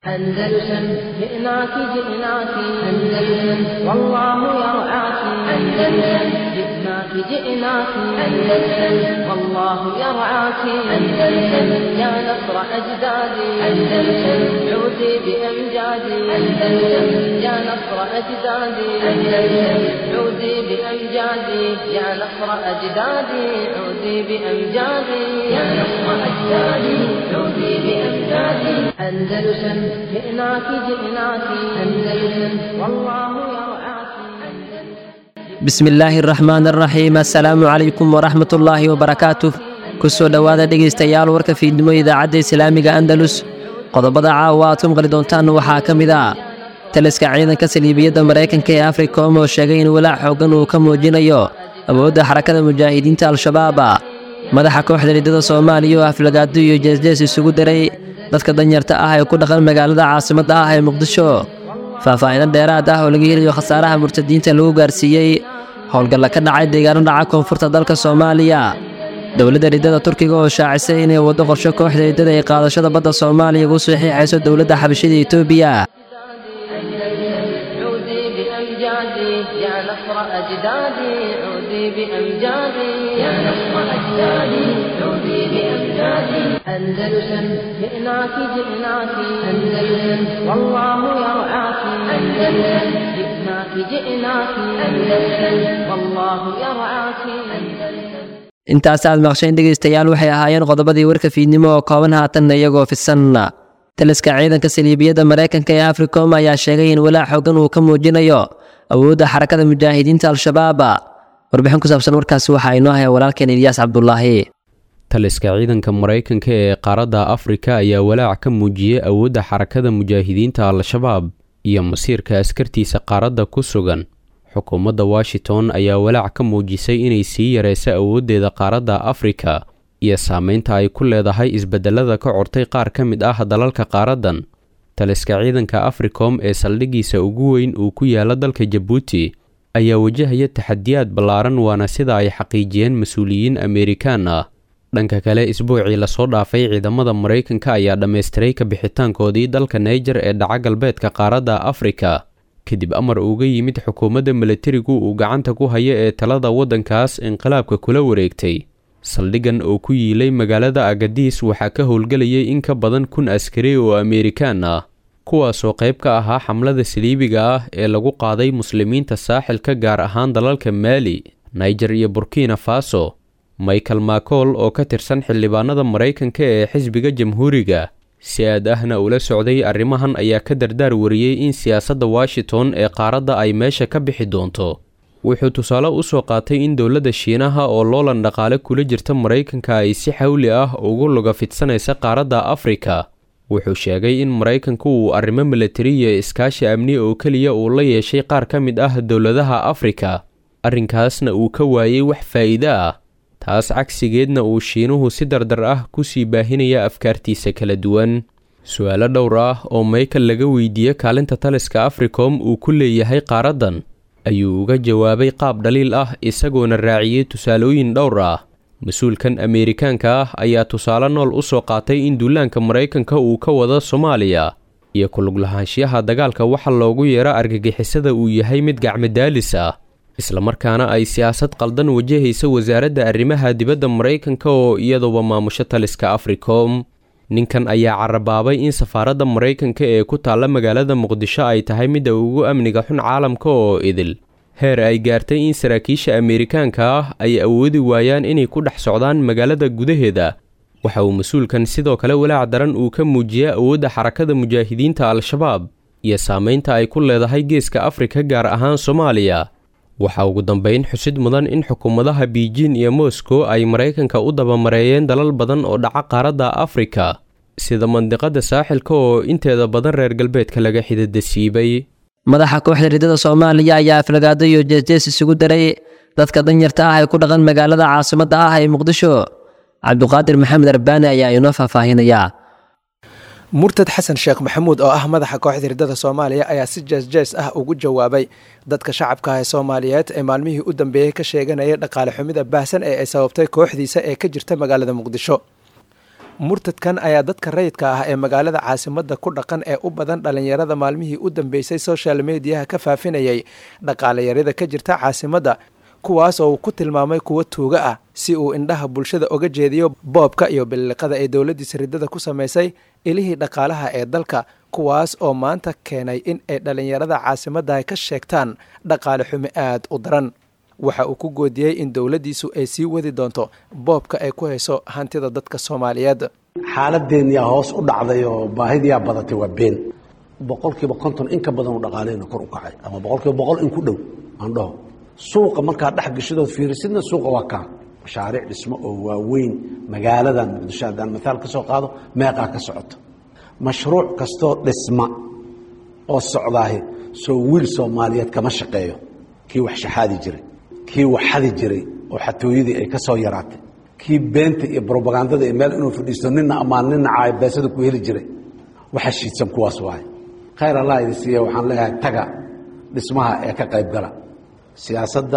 أندلسن جئناك جئناك أندلسن والله يرعاك أندلسن جئناك جئناك أندلسن والله يرعاك أندلسن يا نصر أجدادي أندلسن عودي بأمجادي أندلسن يا نصر أجدادي أندلسن عودي بأمجادي يا نصر أجدادي عودي بأمجادي يا نصر أجدادي عودي بأمجادي أندلسن جئناك جئناك أندلسن والله يرعاك bismi illaahi araxmaan araxiim assalaamu calaykum waraxmat ullaahi wabarakaatuh ku soo dhowaada dhegaystayaal warka fiidnimo idaacadda islaamiga andalus qodobada caawa aad ku maqli doontaan waxaa ka mid ah taliska ciidanka saliibiyadda maraykanka ee africom oo sheegay in walaac xooggan uu ka muujinayo awoodda xarakada mujaahidiinta al-shabaaba madaxa kooxda riddada soomaaliya oo aflagaado iyo jeesjees isugu daray dadka danyarta ah ee ku dhaqan magaalada caasimadda ah ee muqdisho faahfaa'ido dheeraad ah oo laga helayo khasaaraha murtadiinta lagu gaarsiiyey howlgalla ka dhacay deegaano dhaca koonfurta dalka soomaaliya dowladda riddada turkiga oo shaacisay inay waddo qorsho kooxda riddada ee qaadashada badda soomaaliya ugu saxiixayso dowladda xabashida etoobiya عودي بأمجادي يا نصر أجدادي عودي بأمجادي يا نصر أجدادي عودي بأمجادي أندلسن جئناك جئناك أندلسن والله يرعاك أندلسن جئناك جئناك أندلسن والله يرعاك أندلسن intaas aad maqsheen dhegaystayaal waxay ahaayeen qodobadii warka fiidnimo oo kooban haatanna iyagoo fidsan taliska ciidanka saliibiyadda maraykanka ee africom ayaa sheegay in walaac xooggan uu ka muujinayo awoodda xarakada mujaahidiinta al-shabaab warbixin ku saabsan warkaasi waxaa inoo haya walaalkeen ilyaas cabdulaahi taliska ciidanka maraykanka ee qaaradda afrika ayaa walaac ka muujiyey awoodda xarakada mujaahidiinta al-shabaab iyo masiirka askartiisa qaaradda ku sugan xukuumadda washington ayaa walaac ka muujisay inay sii yareyso awooddeeda qaaradda afrika iyo saameynta ay ku leedahay isbedelada ka cortay qaar ka mid ah dalalka qaaraddan taliska ciidanka africom ee saldhiggiisa ugu weyn uu ku yaala dalka jabuuti ayaa wajahaya taxadiyaad ballaaran waana sida ay xaqiijiyeen mas-uuliyiin ameerikaan ah dhanka kale isbuucii lasoo dhaafay ciidamada maraykanka ayaa dhammaystiray ka bixitaankoodii dalka naijer ee dhaca galbeedka qaaradda afrika kadib amar uga yimid xukuumadda milatarigu uu gacanta ku hayo ee talada waddankaas inqilaabka kula wareegtay saldhiggan oo ku yiilay magaalada agadiis waxaa ka howlgelayay in ka badan kun askari oo ameerikaan ah kuwaasoo qayb ka ahaa xamlada saliibiga ah ee lagu qaaday muslimiinta saaxilka gaar ahaan dalalka maali naijer iyo burkina faso michael macool oo ka tirsan xildhibaanada maraykanka ee xisbiga jamhuuriga si aad ahna ula socday arrimahan ayaa ka dardaar wariyey in siyaasadda washington ee qaaradda ay meesha ka bixi doonto wuxuu tusaale u soo qaatay in dowladda shiinaha oo loolan dhaqaale kula jirta maraykanka ay si xawli ah ugu luga fidsanaysa qaaradda afrika wuxuu sheegay in maraykanku uu arrimo milatari iyo iskaashi amni oo keliya uu la yeeshay qaar ka mid ah dowladaha afrika arrinkaasna uu ka waayey wax faa'iide ah taas cagsigeedna uu shiinuhu si dardar ah ku sii baahinaya afkaartiisa kala duwan su-aalo dhowr ah oo michael laga weydiiye kaalinta taliska africom uu ku leeyahay qaaraddan ayuu uga jawaabay qaab dhaliil ah isagoona raaciyey tusaalooyin dhowr ah mas-uulkan ameerikaanka ah ayaa tusaale nool u soo qaatay in duulaanka maraykanka uu ka wado soomaaliya iyo kuluglahaanshiyaha dagaalka waxa loogu yeero argagixisada uu yahay mid gacmadaalis ah islamarkaana ay siyaasad qaldan wajahaysa wasaaradda arrimaha dibadda maraykanka oo iyaduba maamusho taliska africom ninkan ayaa carabaabay in safaaradda maraykanka ee ku taalla magaalada muqdisho ay tahay midda ugu amniga xun caalamka oo idil heer ay gaartay in saraakiisha ameerikaanka ah ay awoodi waayaan inay ku dhex socdaan magaalada gudaheeda waxa uu mas-uulkan sidoo kale walaac daran uu ka muujiyey awoodda xarakada mujaahidiinta al-shabaab iyo saameynta ay ku leedahay geeska afrika gaar ahaan soomaaliya waxaa ugu dambeyn xusid mudan in xukuumadaha beijin iyo moscow ay maraykanka u dabamareeyeen dalal badan oo dhaca qaaradda afrika sida mandiqada saaxilka oo inteeda badan reer galbeedka laga xidada siibay madaxa kooxda riddada soomaaliya ayaa aflagaado iyo jeesjees isugu daray dadka danyarta ah ee ku dhaqan magaalada caasimadda ah ee muqdisho cabduqaadir maxamed arbaani ayaa inoo faahfaahinaya murtad xasan sheekh maxamuud oo ah madaxa kooxda riddada soomaaliya ayaa si jees-jees ah ugu jawaabay dadka shacabka ah ee soomaaliyeed ee maalmihii u dambeeyey ka sheeganayay dhaqaale xumida baahsan ee ay sababtay kooxdiisa ee ka jirta magaalada muqdisho murtadkan ayaa dadka rayidka ah ee magaalada caasimadda ku dhaqan ee u badan dhallinyarada maalmihii u dambeysay social mediyaha ka faafinayay dhaqaalayarida ka jirta caasimadda kuwaas oo uu ku tilmaamay kuwo tuuga ah si uu indhaha bulshada oga jeediyo boobka iyo billiqada ee dowladdiisa riddada ku samaysay ilihii dhaqaalaha ee dalka kuwaas oo maanta keenay in ay dhallinyarada caasimadda ka sheegtaan dhaqaale xumi aad u daran waxa uu ku goodiyey in dowladdiisu ay sii wadi doonto boobka ay ku hayso hantida dadka soomaaliyeed xaaladeenyaa hoos u dhacday oo baahidiyaa badatay waa been boqolkiiba konton in ka badan u dhaqaaleyna kor u kacay ama boqolkiiba boqol in ku dhow aan dhaho suuqa markaad dhex gashidood fiirisidna suuqa waa kaa mashaariic dhismo oo waaweyn magaaladan muqdisho haddaan maaal ka soo qaado meeqaa ka socota mashruuc kastoo dhisma oo socdaahi soo wiil soomaaliyeed kama shaqeeyo kii wax shaxaadi jiray kii wax xadi jiray oo xatooyadii ay ka soo yaraatay kii beenta iyo brobagandada iyo meel inuu fadhiisto nina ammaan nina caayo beesada ku heli jiray waxa shiidsan kuwaas waaye khayr allah idi siiya waxaan leeyahay taga dhismaha ee ka qayb gala siyaasadda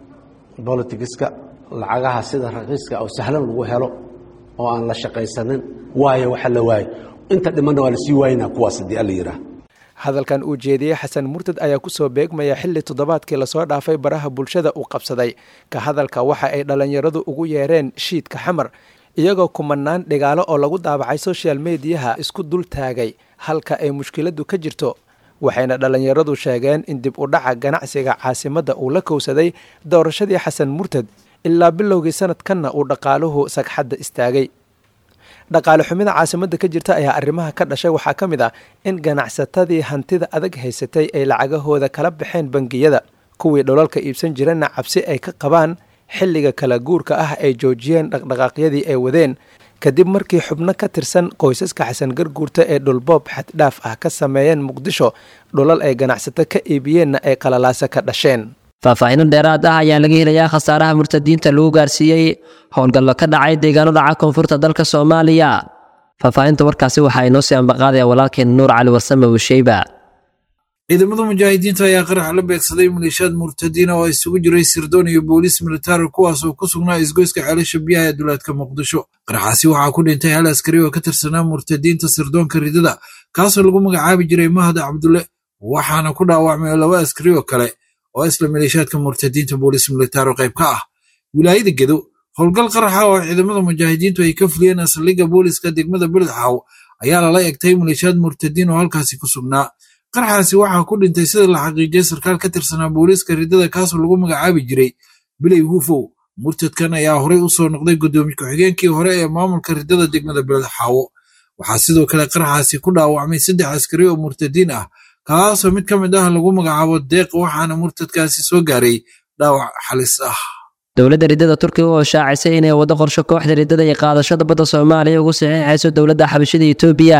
bolitigiska lacagaha sida raqiiska oo sahlan lagu helo oo aan la shaqaysanin waayo waxa la waayo inta dhimanna waa lasii waayinaa kuwaas haddii alla yidhaah hadalkan uu jeediyey xasan murtad ayaa kusoo beegmaya xilli toddobaadkii lasoo dhaafay baraha bulshada uu qabsaday ka hadalka waxa ay dhallinyaradu ugu yeereen shiidka xamar iyagoo kumanaan dhigaalo oo lagu daabacay social mediyaha isku dul taagay halka ay mushkiladdu ka jirto waxayna dhallinyaradu sheegeen in dib u dhaca ganacsiga caasimadda uu la kowsaday doorashadii xasan murtad ilaa bilowgii sanadkanna uu dhaqaaluhu sagxadda istaagay dhaqaale xumida caasimadda ka jirta ayaa arrimaha ka dhashay waxaa ka mid ah in ganacsatadii hantida adag haysatay ay lacagahooda kala baxeen bangiyada kuwii dholalka iibsan jirana cabsi ay ka qabaan xilliga kala guurka ah ay joojiyeen dhaqdhaqaaqyadii ay wadeen kadib markii xubno ka tirsan qoysaska xasan garguurta ee dhulboob xaddhaaf ah ka sameeyeen muqdisho dhulal ay ganacsato ka iibiyeenna ay qalalaasa ka dhasheen faahfaahiino dheeraad ah ayaa laga helayaa khasaaraha murtadiinta lagu gaarsiiyey howlgallo ka dhacay deegaano dhaca koonfurta dalka soomaaliya faahfaahinta warkaasi waxaa inoo sii ambaqaadaya walaalkeen nuur cali warsame wisheyba ciidamada mujaahidiinta ayaa qarax la beegsaday maleeshiyaad murtadiina oo isugu jiray sirdoon iyo booliis militari kuwaas oo ku sugnaa isgoyska ceelasha biyaha ee duleedka muqdisho qaraxaasi waxaa ku dhintay hal askari oo ka tirsanaa murtadiinta sirdoonka ridada kaasoo lagu magacaabi jiray mahad cabdulle waxaana ku dhaawacmay laba askari oo kale oo isla maleeshiyaadka murtadiinta booliis militari qayb ka ah wilaayada gedo howlgal qaraxa oo ciidamada mujaahidiintu ay ka fuliyeen asaldhigga booliska degmada beledxaaw ayaa lala egtay maleeshiyaad murtadiin oo halkaasi ku sugnaa qaraxaasi waxaa ku dhintay sida la xaqiijiyay sarkaal ka tirsanaa booliiska ridada kaasoo lagu magacaabi jiray biley huufow murtadkan ayaa horey u soo noqday guddoomiye ku-xigeenkii hore ee maamulka ridada degmada beledxaawo waxaa sidoo kale qaraxaasi ku dhaawacmay saddex askari oo murtadiin ah kaasoo mid ka mid ah lagu magacaabo deeq waxaana murtadkaasi soo gaaray dhaawac xalis ah dowladda riddada turkiga oo shaacisay inay waddo qorsho kooxda riddada iyo qaadashada badda soomaaliya ugu saxiixayso dowladda xabashida etoobiya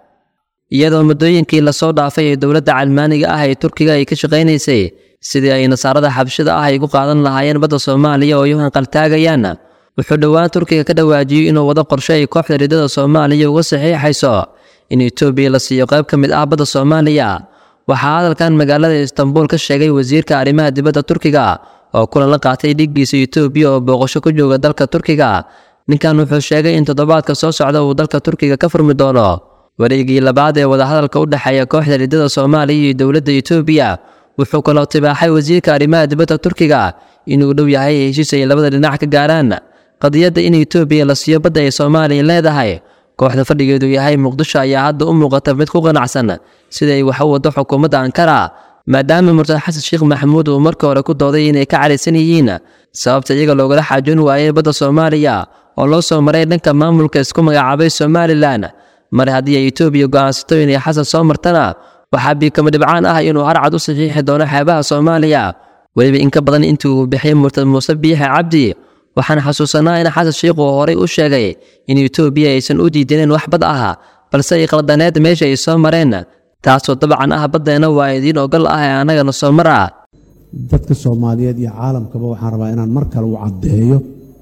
iyadoo muddooyinkii lasoo dhaafay ee dowladda calmaaniga ah ee turkiga ay ka shaqaynaysay sidii ay nasaarada xabashida ah ay ku qaadan lahaayeen badda soomaaliya oo ay u hanqaltaagayaan wuxuu dhowaan turkiga ka dhawaajiyey inuu wado qorshe ay kooxda riddada soomaaliya uga saxiixayso in etoobiya la siiyo qayb ka mid ah badda soomaaliya waxaa hadalkan magaalada istanbuul ka sheegay wasiirka arrimaha dibadda turkiga oo kulan la qaatay dhiggiisa etoobiya oo booqasho ku jooga dalka turkiga ninkan wuxuu sheegay in toddobaadka soo socda uu dalka turkiga ka furmi doono wareegii labaad ee wadahadalka u dhexeeya kooxda riddada soomaaliya iyo dowladda etoobiya wuxuu kaloo tibaaxay wasiirka arrimaha dibadda turkiga inuu dhow yahay heshiis ay labada dhinac ka gaaraan qadiyadda in etoobiya la siiyo badda ay soomaaliya leedahay kooxda fadhigeedu yahay muqdisho ayaa hadda u muuqata mid ku qanacsan sida ay wax u waddo xukuumadda ankara maadaama murtad xasan sheekh maxamuud uu markii hore ku dooday inay ka caraysan yihiin sababta iyaga loogala xaajoon waayey badda soomaaliya oo loo soo maray dhanka maamulka isku magacaabay somalilan mar haddii ay etoobiya go'aansato inay xasan soo martana waxaa biikama dhibcaan ah inuu harcad u saxiixi doono xeebaha soomaaliya weliba in ka badan intii uu bixiyey murtad muuse biixe cabdi waxaan xasuusanaa in xasan sheikh uu horey u sheegay in etoobiya aysan u diidaneen wax bad ah balse ay qaldaneed meesha ay soo mareen taasoo dabcan ah baddeena waa idiin ogol ah ee annagana soo mar ah dadka soomaaliyeed iyo caalamkaba waxaan rabaa inaan mar kale u caddeeyo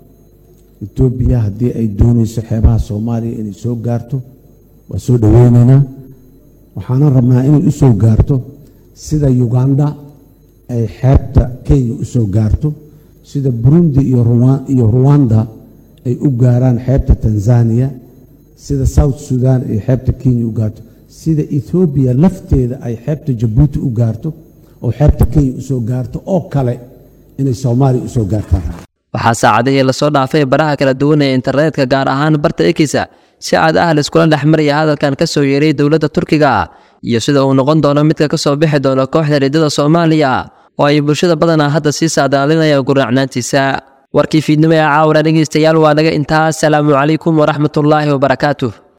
etoobiya haddii ay doonayso xeebaha soomaaliya inay soo gaarto waa soo dhoweynaynaa waxaanan rabnaa inay u soo gaarto sida uganda ay xeebta kenya u soo gaarto sida burundi iyo ruwanda ay u gaaraan xeebta tanzaniya sida south sudan ay xeebta kenya u gaarto sida ethoobiya lafteeda ay xeebta jabuuti u gaarto oo xeebta kenya usoo gaarto oo kale inay soomaaliya usoo gaartaan waxaa saacadihii lasoo dhaafay baraha kala duwan ee internetka gaar ahaan barta ekisa si aad ah laiskula dhex maraya hadalkan ka soo yeeray dowladda turkiga iyo sida uu noqon doono midka ka soo bixi doono kooxda riddada soomaaliya oo ay bulshada badanaa hadda sii saadaalinayaan guracnaantiisa warkii fiidnimo ee caawara dhegeystayaal waa naga intaas salaamu calaykum waraxmatullaahi wabarakaatuh